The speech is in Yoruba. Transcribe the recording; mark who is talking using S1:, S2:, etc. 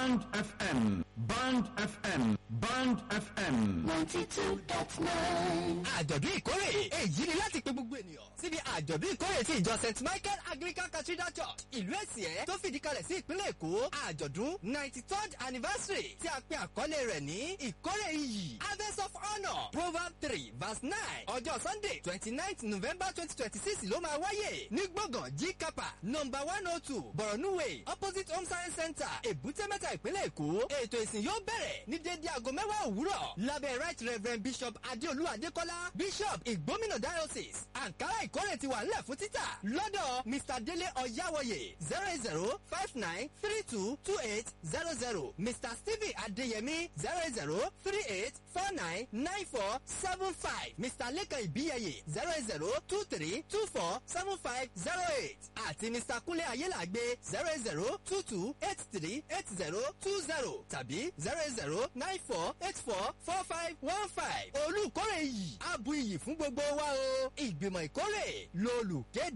S1: Band FM, Band FM, Band FM.
S2: ninety two dot nine.
S3: àjọ̀dún ìkórè èyí ni láti pe gbogbo ènìyàn síbi àjọ̀dún ìkórè ti ìjọ st michael anglican cathedral church ìlú èsìẹ́ tó fìdí kalẹ̀ sí ìpínlẹ̀ èkó àjọ̀dún ninety third anniversary tí a pe àkọlé rẹ̀ ní ìkórè iyì harvest of honour proverb three verse nine ọjọ́ sunday twenty ninth november twenty twenty six ló máa wáyè ní gbọ̀ngàn g kapa number one oh two borno way opposite home science center èbúté mẹ́ta ìpínlẹ̀ èkó ètò ìsìn yóò bẹ̀rẹ̀ ní dédé aago mẹ́wàá òwúrọ̀ lábẹ́ right reverend bishop adéolú adékọ́lá bishop ìgbómìnà diocese ankara ìkórè ti wà nílẹ̀ fún títà lọ́dọ̀ mr dele ọ̀yáwọ̀yè zero eight zero five nine three two two eight zero zero mr stephen adeyemi zero eight zero three eight four nine nine four seven five mr lekan ibiyeye zero eight zero two three two four seven five zero eight àti mr kunle ayélàgbé zero eight zero two two eight three eight zero two zero tàbí zero eight zero nine four eight four four five one five olùkórè yìí abu iyì fún gbogbo wa o ìgbìmọ̀ ìkórè lolùkéde.